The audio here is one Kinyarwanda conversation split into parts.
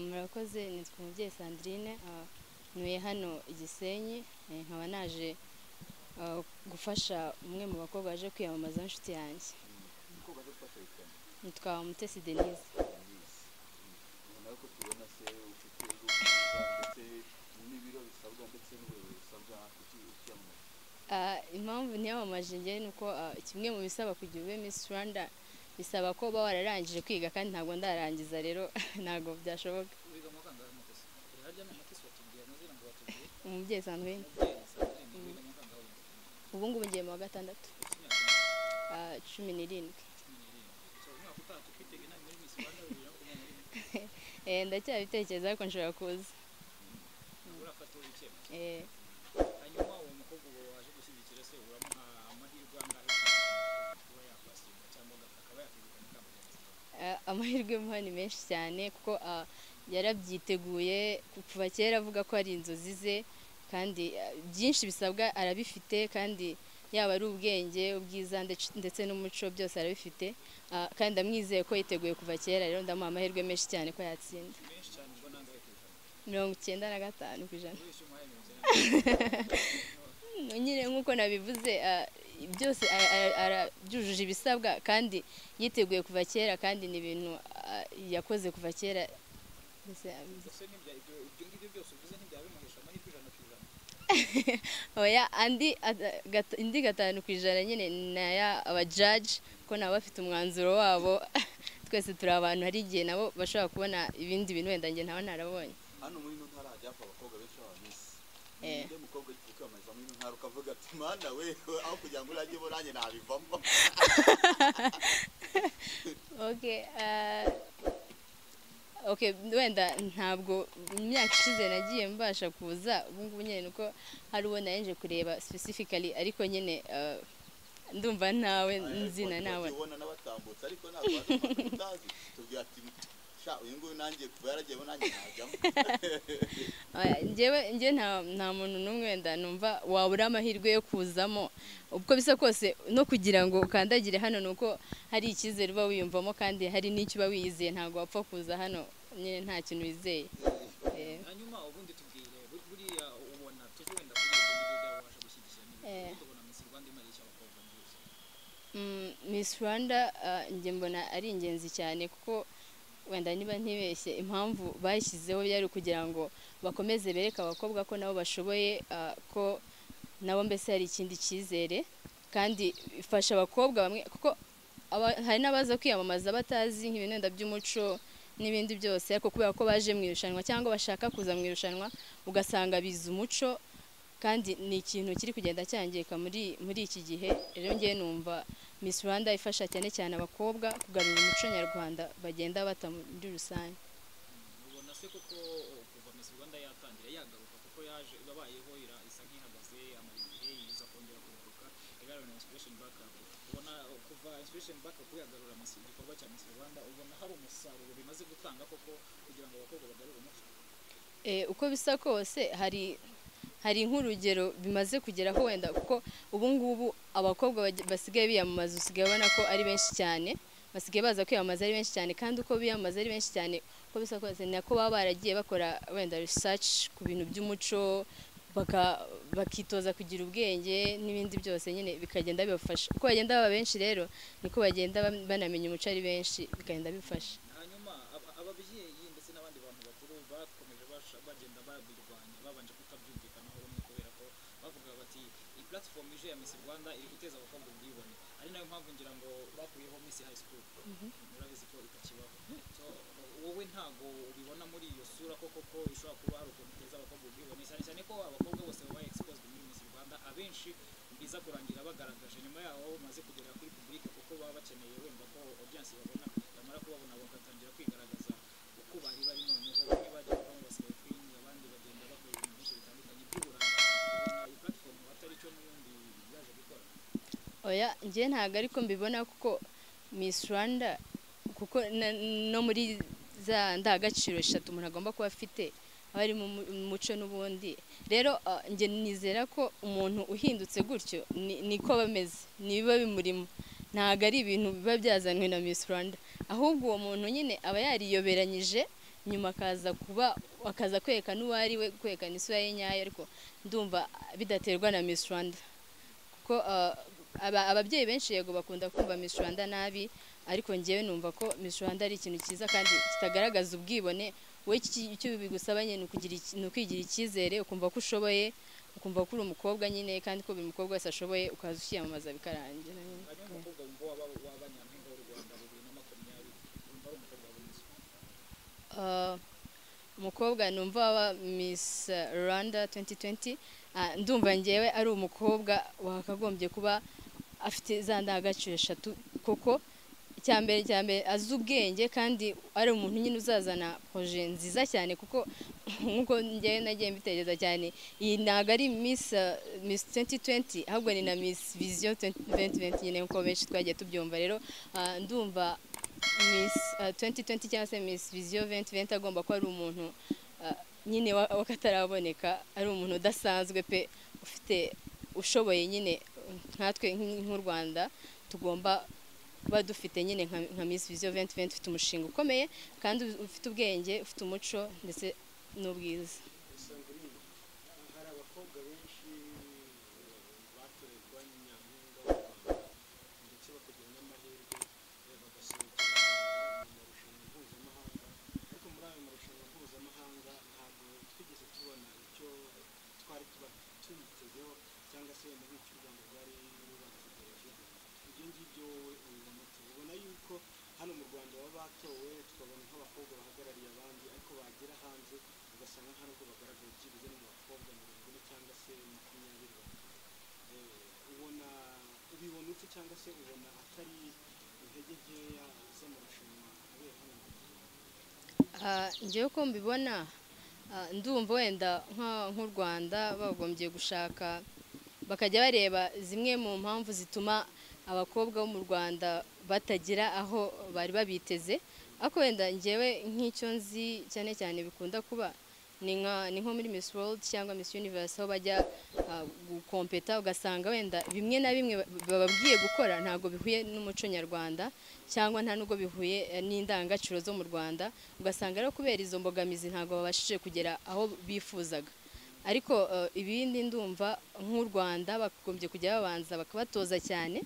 murakoze nitwa umubyeyi sandrine ntuye hano igisenyi nkaba naje gufasha umwe mu bakobwa baje kwiyamamaza inshuti yanjye nitwa mutesi denise ko tubona se ufite ejo bwiza ndetse n'ibiro bisabwa ndetse n'ubuyobozi busabwa kuki ukiyamamaza Ah, impamvu niyamamaje njye ni uko ah, kimwe mu bisaba kugira ube Miss Rwanda bisaba ko uba wararangije kwiga kandi ntabwo ndarangiza rero ntabwo byashoboka wiga mu kangahe mutesi harya ni umutesi watubwiye amazina ngo batubwiye umubyeyi Sandrine umubyeyi sandrine wiga mu kangahe ubu ngubu ngiye mu wa gatandatu ah, cumi n'irindwi umwaka utaha tukwitega inama muri misi rwanda bibiri na makumyabiri na Eh, ndacyabitekereza ariko nshobora kuza rimwe urafataho icyemezo Eh, hanyuma uwo mukobwa uwo waje gushyigikira se uramuha amahirwe angahe kuba yakwasirwa cyangwa akaba yakwegukana ikamba rya misi rwanda ah, amahirwe muha ni menshi cyane kuko ah, yarabyiteguye kuva kera avuga ko ari inzozi ze kandi ah, byinshi bisabwa arabifite kandi yaba ari ubwenge ubwiza ndec- ndetse n'umuco byose arabifite Ah, kandi ndamwizeye ko yiteguye kuva kera rero ndamuha amahirwe menshi cyane ko yatsinda menshi cyane ubwo nangahe kwegukana mirongo icyenda na gatanu ku ijana wishyuye umuhaye mirongo icyenda nyine nk'uko nabivuze ah, byose ara- ara- ara- byujuje ibisabwa kandi yiteguye kuva kera kandi ni ibintu ah, yakoze kuva kera mbese abizi. ndetse n'ibya ibyo ibyo ngibyo byose uvuze ntibyaba bimuhesha amahirwe ijana ku ijana oya andi ata- gata- indi gatanu ku ijana nyine ni aya abajaji ko nabo bafite umwanzuro wabo twese turi abantu hari igihe nabo bashobora kubona ibindi bintu wenda njye ntaba narabonye hano muri ino ntara hajya hapfa abakobwa benshi b'abamisi Eh. ninde mukobwa ugiye kwiyamamaza muri ino ntara ukavuga ati mana we aho kugira ngo urajye nanjye nabivamo Okay, ah, okay, wenda ntabwo mu myaka ishize nagiye mbasha kuza ubu ngubu nyine nuko hari uwo narenje kureba specifically ariko nyine ah, ndumva nawe nzina nawe ubona n'abatambutse ariko ntabwo wazi umuntu utazi tubwira ati sha uyu nguyu nanjye kuva yaragiyemo nanjye najyamo Oya, njyewe njye nta nta muntu n'umwe wenda numva wabura amahirwe yo kuzamo ubwo bisa kose no kugira ngo ukandagire hano ni uko hari icyizere uba wiyumvamo kandi hari n'icyo uba wiyizeye ntabwo wapfa kuza hano nyine nta kintu wizeye Eh. hanyuma ubundi tubwire bur- buriya ubona tuve wenda kuri ibyo ngibyo byaba waje gushyigikira Eh. n'ibindi tubona misi rwanda imarisha abakobwa muri rusange Mm, Miss Rwanda ah, njye mbona ari ingenzi cyane kuko wenda niba ntibeshye impamvu bashyizeho yari ukugira ngo bakomeze bereke abakobwa ko nabo bashoboye ah, ko nabo mbese hari ikindi cyizere kandi ifasha abakobwa bamwe kuko aba- hari n'abaza kwiyamamaza batazi nk'ibintu wenda by'umuco n'ibindi byose ariko kubera ko baje mu irushanwa cyangwa bashaka kuza mu irushanwa ugasanga bize umuco kandi ni ikintu kiri kugenda cyangirika muri muri iki gihe rero ngewe numva Miss Rwanda ifasha cyane cyane abakobwa kugarura umuco nyarwanda bagenda bata muri rusange ubona se koko o, kuva misi rwanda yatangira yagaruka kuko yaje yabayeho ira- isa nk'ihagaze amara igihe iza kongera kugaruka igarura inspiration back up ubona o, kuva inspiration back up yagarura misi igikorwa cya misi rwanda ubona hari umusaruro bimaze gutanga koko kugira ngo abakobwa bagarure umuco Eh, uko bisa kose hari hari nk'urugero bimaze kugeraho wenda kuko ubu ngubu abakobwa baj- basigaye biyamamaza usigaye ubona ko ari benshi cyane basigaye baza kwiyamamaza ari benshi cyane kandi uko biyamamaza ari benshi cyane uko bisa kose ni nako baba baragiye bakora wenda research ku bintu by'umuco baka- bakitoza kugira ubwenge n'ibindi byose nyine bikagenda bibafasha uko bagenda baba benshi rero niko bagenda ban- banamenya umuco ari benshi bikagenda bifasha hanyuma aba- ababyeyi ndetse n'abandi bantu bakuru bakomeje basha- bagenda babirwanya babanje kutabyumvikanaho rumwe kubera ko bavuga bati iyi platform ije ya Miss Rwanda iri guteza abakobwa ubwibone ari nayo mpamvu ngira ngo bakuyeho Miss High School murabizi ko itakibaho so wowe ntago ubibona muri iyo sura ko koko ishobora kuba hari ukuntu iteza abakobwa ubwibone cyane cyane ko abakobwa bose babaye exposed muri Miss Rwanda abenshi biza kurangira bagaragaje nyuma yaho bamaze kugera kuri public kuko baba bakeneye wenda ko audience babona bamara kubabona bagatangira kwigaragaza uko bari bari noneho bamwe bajya bavamo basikepingi abandi bagenda bakora ibintu byinshi bitandukanye by'uburanga ubona iyi platform atari cyo n'ubundi yaje gukora oya njye ntabwo ariko mbibona kuko Miss Rwanda kuko na- no muri za ndagaciro eshatu umuntu agomba kuba afite haba harimo umu- umuco n'ubundi rero ah, njye nizera ko umuntu uhindutse gutyo ni- niko bameze nibiba bimurimo ntabwo ari ibintu biba byazanwe na Miss Rwanda ahubwo uwo muntu nyine aba yariyoberanyije nyuma akaza kuba akaza kwerekana uwo ari we kwerekana isura ye nyayo ariko ndumva bidaterwa na Miss Rwanda kuko ah, aba- ababyeyi benshi yego bakunda kumva Miss Rwanda nabi ariko ngewe numva ko Miss Rwanda ari ikintu cyiza kandi kitagaragaza ubwibone wowe iki- icyo bigusaba nyine ni ukugira iki- ni ukwigira icyizere ukumva ko ushoboye ukumva ko uri umukobwa nyine kandi ko buri mukobwa wese ashoboye ukaza ukiyamamaza bikarangira nyine. hanyuma umukobwa wumva waba waba nyampinga w'u rwanda bibiri na makumyabiri wumva ari umukobwa mwiza Ah, umukobwa numva waba Miss Rwanda 2020 ah, ndumva ngewe ari umukobwa wakagombye kuba afite za ndangagaciro eshatu koko icya mbere icya mbere azi ubwenge kandi ari umuntu nyine uzazana proje nziza cyane kuko nk'uko ngewe nagiye mbitekereza cyane iyi ntabwo ari Miss ah, Miss 2020 ahubwo ni na Miss Vision 2020 nyine nk'uko benshi twagiye tubyumva rero ah, ndumva Miss uh, 2020 cyangwa se Miss Vision 2020 agomba kuba ari umuntu uh, nyine wa- wakataraboneka ari umuntu udasanzwe pe ufite ushoboye nyine nkatwe nk'i- nk'u Rwanda tugomba kuba dufite nyine nka, nka Miss Vision 2020 ufite umushinga ukomeye kandi ufite ubwenge ufite umuco ndetse n'ubwiza usanga uri hari abakobwa benshi eh, batorewe kuba nyampinga w'u Rwanda ndetse bakagira n'amahirwe eh, bagasunika u Rwanda mu marushanwa mpuzamahanga ariko muri ayo marushanwa mpuzamahanga ntabwo twigeze tubona icyo twari tuba tuyitezeho cyangwa se wenda nk'icyo u Rwanda rwari rubategerejeho ibyo ngibyo wowe ubibona ute? ubona yuko hano mu Rwanda baba batowe tukabona nk'abakobwa bahagarariye abandi ariko bagera hanze ugasanga nta nubwo bagaragara byibuze mu bakobwa mirongo ine cyangwa se makumyabiri Eh, ubona ubibona ute cyangwa se ubona atari intege nkeya z'amarushanwa abera hano mu Rwanda Ah, njyewe uko mbibona ah, ndumva wenda nka- nk'u rwanda bagombye gushaka bakajya bareba zimwe mu mpamvu zituma abakobwa bo mu rwanda batagira aho bari babiteze ariko wenda njyewe nk'icyo nzi cyane cyane bikunda kuba ni nka ni nko muri Miss World cyangwa Miss Universe aho bajya ah, gukompeta ugasanga wenda bimwe na bimwe ba- bababwiye gukora ntabwo bihuye n'umuco nyarwanda cyangwa nta nubwo bihuye eh, n'indangagaciro zo mu Rwanda ugasanga rero kubera izo mbogamizi ntabwo babashije kugera aho bifuzaga ariko eh, ibindi ndumva nk'u Rwanda bagombye kujya babanza bakabatoza cyane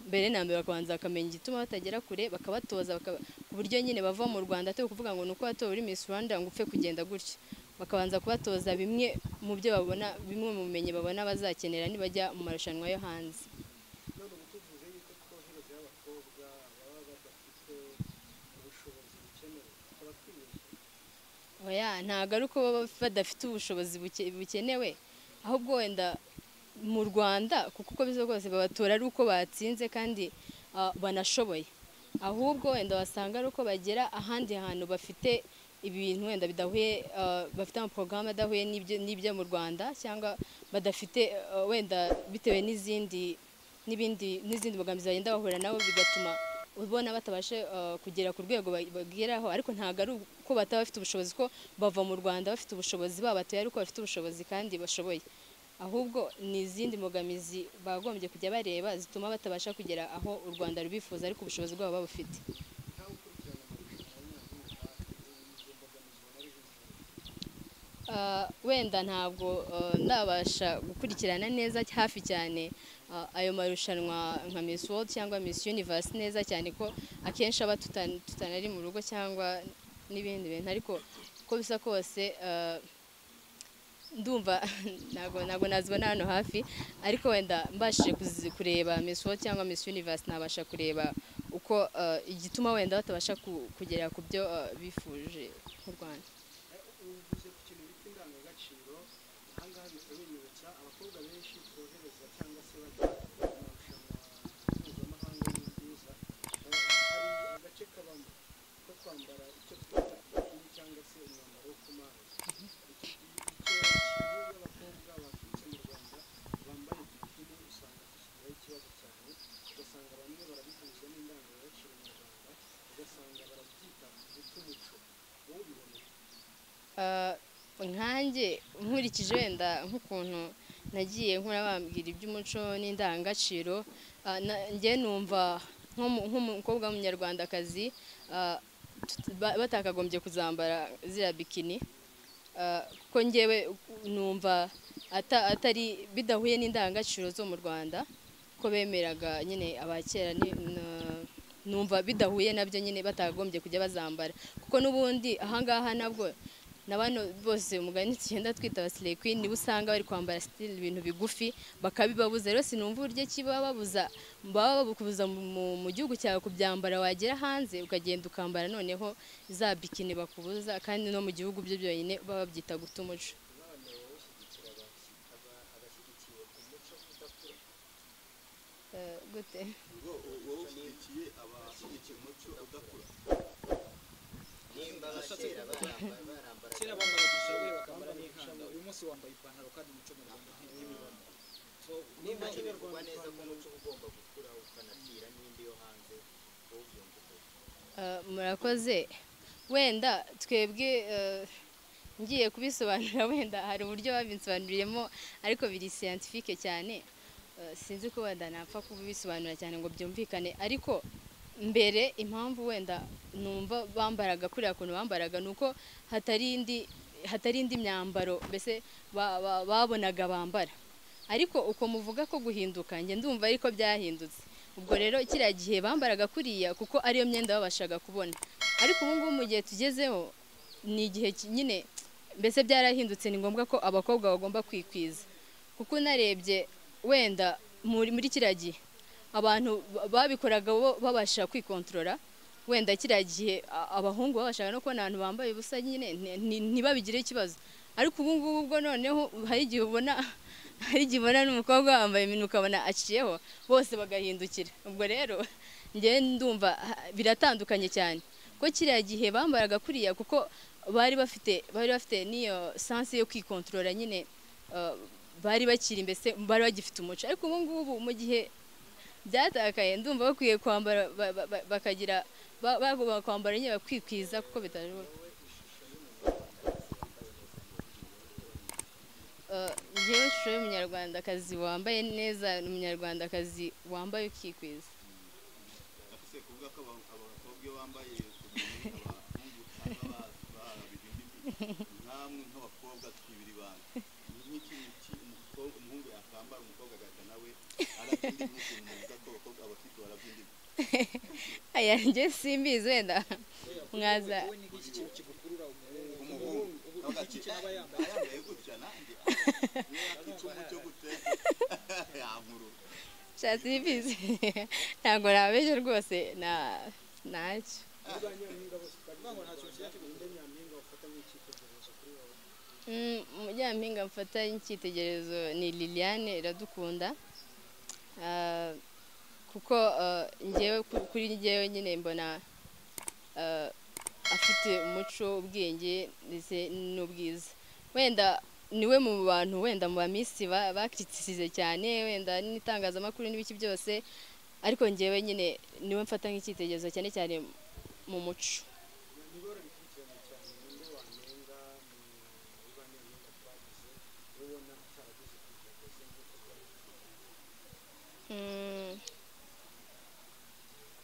mbere na mbere bakabanza bakamenya igituma batagera kure bakabatoza bakaba- ku buryo nyine bava mu Rwanda atari ukuvuga ngo ni uko watowe uri Miss Rwanda ngo upfe kugenda gutya bakabanza kubatoza bimwe mu byo babona bimwe mu bumenyi babona bazakenera nibajya mu marushanwa yo hanze none ubu tuvuze yuko twohereza abakobwa baba badafite ubushobozi bukenewe tukaba twibeshye oya ntabwo ari uko baba badafite ubushobozi buke- bukenewe ahubwo wenda mu rwanda kuko uko bisa rwose babatora ari uko batsinze kandi ah, banashoboye ahubwo wenda wasanga ari uko bagera ahandi hantu bafite ibintu wenda bidahuye ah, bafite amaporogaramu adahuye n'ibyo- n'ibyo mu rwanda cyangwa badafite ah, wenda bitewe n'izindi n'ibindi n'izindi mbogamizi bagenda bahura nabo bigatuma ubona batabashe ah, kugera ku rwego ba- bageraho ariko ntabwo ari uko bataba bafite ubushobozi ko bava mu rwanda bafite ubushobozi babatoye ariko bafite ubushobozi kandi bashoboye ahubwo ni izindi mbogamizi bagombye kujya bareba zituma batabasha kugera aho u rwanda rubifuza ariko ubushobozi bwabo babufite ntawe ukurikirana amarushanwa y'inyampinga izo mbogamizi ubona ari z'ingenzi Ah, wenda ntabwo ah, ndabasha gukurikirana neza hafi cyane ah, ayo marushanwa nka Miss World cyangwa Miss Universe neza cyane ko akenshi aba tutan- tutanari mu rugo cyangwa n'ibindi bintu ariko uko bisa kose ah, ndumva ntabwo ntabwo nazibona hano hafi ariko wenda mbashije kuzi- kureba Miss World cyangwa Miss Universe nabasha kureba uko ah, igituma wenda batabasha ku- kugera ku byo ah, bifuje mu Rwanda uvuze ku kintu bita indangagaciro aha ngaha bihita binyibutsa abakobwa benshi twohereza cyangwa se bajya mu marushanwa mpuzamahanga y'ubwiza eh, hari agace kabamo ko kwambara icyo twita bikini cyangwa se umwambaro wo ku mazi Iki- icyo kibuga abakobwa baturutse mu rwanda bambaye bikini usanga gishyizeho ikibazo cyane ugasanga bamwe barabihuza n'indangagaciro nyarwanda ugasanga barabyita guta umuco wowe ubibona nanjye nkurikije wenda nk'ukuntu nagiye nkora bambwira iby'umuco n'indangagaciro ah, na- njye numva nk'umu- nk'umukobwa w'umunyarwandakazi ah, tut- ba- batakagombye kuzambara ziriya bikini Ah, kuko njyewe numva ata- atari bidahuye n'indangagaciro zo mu rwanda ko bemeraga nyine abakera ni- na- numva bidahuye nabyo nyine batagombye kujya bazambara kuko n'ubundi ahangaha nabwo na bano bose umugani tugenda twita abasire kwini nibo usanga bari kwambara sitiri ibintu bigufi bakabibabuza rero sinumva uburyo ki baba babuza baba babukubuza mu- mu- mu gihugu cyawe kubyambara wagera hanze ukagenda ukambara noneho za bikini bakubuza kandi no mu gihugu byo byonyine baba babyita guta umuco abashyigikiye umuco udakura Eh, gute ngo wowe ushyigikiye abashyigikiye umuco udakura nimba abakera barambara barambara kera bambaraga inshabure bakambara n'inkanda uyu munsi wambaye ipantaro kandi umuco mu rwanda ntibibona so nimba niba kiberwa neza ko umuco uba ugomba gukura ukanakira n'indi yo hanze wowe ubyumva uko Uh, murakoze wenda twebwe uh, ngiye kubisobanura wenda hari uburyo babinsobanuriyemo ariko biri siyantifike cyane Uh, sinzi ko wenda napfa kubisobanura cyane ngo byumvikane ariko mbere impamvu wenda numva bambaraga kuriya kuntu bambaraga ni uko hatari indi hatari indi myambaro mbese ba- ba- babonaga bambara ariko uko muvuga ko guhinduka njye ndumva ariko byahindutse ubwo rero kiriya gihe bambaraga kuriya kuko ariyo myenda babashaga kubona ariko ubu ngubu mu gihe tugezeho ni igihe ki- nyine mbese byarahindutse ni ngombwa ko abakobwa bagomba kwikwiza kuko unarebye wenda muri muri kiriya gihe abantu ba- babikoraga bo babasha kwikontorora wenda kiriya gihe a- abahungu babashaga no kubona abantu bambaye ubusa nyine nti- nti- ntibabigireho ikibazo ariko ubu ngubu ubwo noneho hari igihe ubona hari igihe ubona n'umukobwa wambaye ibintu ukabona aciyeho bose bagahindukira ubwo rero njyewe ndumva ha- biratandukanye cyane ko kiriya gihe bambaraga kuriya kuko bari bafite bari bafite n'iyo sansi yo kwikontorora nyine eh, bari bakiri mbese bari bagifite umuco ariko ubu ngubu mu gihe byatakaye ndumva bakwiye kwambara ba- ba- ba- bakagira ba- bagomba kwambara nyine bakikwiza kuko bitashoboka Eh, njyewe ishusho y'umunyarwandakazi wambaye neza ni umunyarwandakazi wambaye ukikwiza ariko se kuvuga ko aba- abakobwa iyo bambaye utuntu abahungu usanga ba- barabira imbibi namwe nk'abakobwa twibira ibanga ni nk'ikintu ki- umukobwa- umuhungu yakambara umukobwa agahita nawe arabyinda imbi ukuntu muvuga ko abakobwa abakobwa barabyinda imbi aya njye simbizi wenda mwaza wowe ni iki kintu kigukurura umuhungu ubu iki kintu aba yambaye yambaye gutya nanjye niyo yakica umucyo gutya yankurura sha simbizi ntabwo nabeshye rwose na ntacyo niba nyampinga bose Kuvuga ngo nta kintu kijya kigura indi nyampinga ufata nk'icyitegererezo kuri wowe Mm, umunyampinga mfata nk'icyitegererezo ni liliane iradukunda Ah, kuko ah, njyewe ku- kuri njyewe nyine mbona ah, afite umuco ubwenge ndetse n'ubwiza wenda niwe mu bantu wenda mu bamisi ba- bakiritisize cyane wenda n'itangazamakuru n'ibiki byose ariko njyewe nyine niwe mfata nk'icyitegererezo cyane cyane mu muco niba warabikurikiranye cyane ninde wanenga mu ba nyampinga twagize wowe ubona ataragize ku ntego ze nk'uko byari Mm.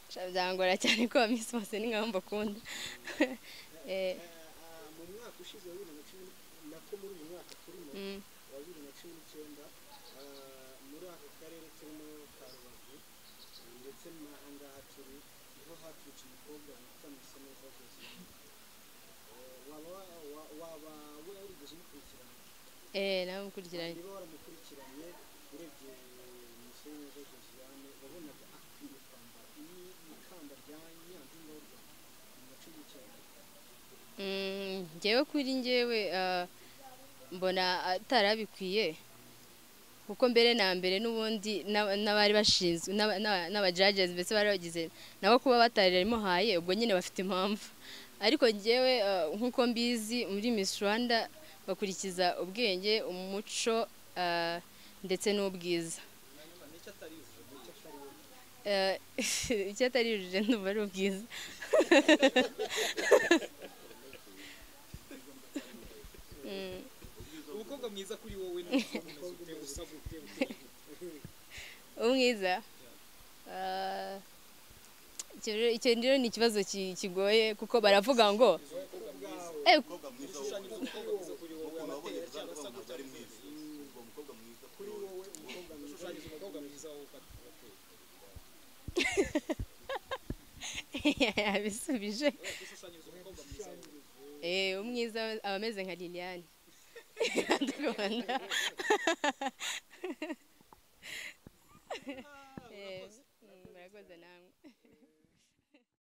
Sha- byangora cyane ko abamisi bose ni nk'abo mbakunda Eh, Eh, mu mwaka ushize wa bibiri na cumi n- na ko muri uyu mwaka turimo mm, wa bibiri na cumi n'icyenda eh, muri aka karere turimo ka rubavu eh, ndetse n'ahangaha turi niho haturutse umukobwa witwa miseneza josine waba wa- wa- waba warigeze umukurikirana eh, nawe mukurikiranye niba waramukurikiranye urebye miseneza josiane wabonaga akwiye kwambara ni ikamba rya nyampinga w'u rwanda mu na cumi n'icyenda Mm, njyewe kuri njyewe ah, mbona atarabikwiye kuko mbere na mbere n'ubundi n'aba- n'abari bashinzwe n'aba- n'aba- n'abajages mbese bari bagize nabo kuba batararimuhaye ubwo nyine bafite impamvu ariko njyewe ah, nk'uko mbizi muri Miss Rwanda bakurikiza ubwenge umuco ah, ndetse n'ubwiza hanyuma nicyo atari ubu nicyo atari ubu Eh, icyo atari urujijo ndumva ari ubwiza Mm. umukobwa mwiza kuri wowe ni umukobwa umeze ute usa gute uteye gute umwiza Ah, icyo rero- icyo rero ni ikibazo ki- kigoye kuko baravuga ngo umukobwa mwiza "Eh, umukobwa mwiza wo ushushanyiriza umukobwa mwiza kuri wowe wabonye amatera cyangwa uzabona asa ntabwo gutya ari mwiza ubwo umukobwa mwiza kuri kuri wowe wowe umukobwa mwiza ushushanyiriza umukobwa mwiza wowe ufata ugatera yabisubije ushushanyiriza umukobwa mwiza wowe Eh, umwiza aba ameze nka liliane Ndakubona. Eh, mm, murakoze namwe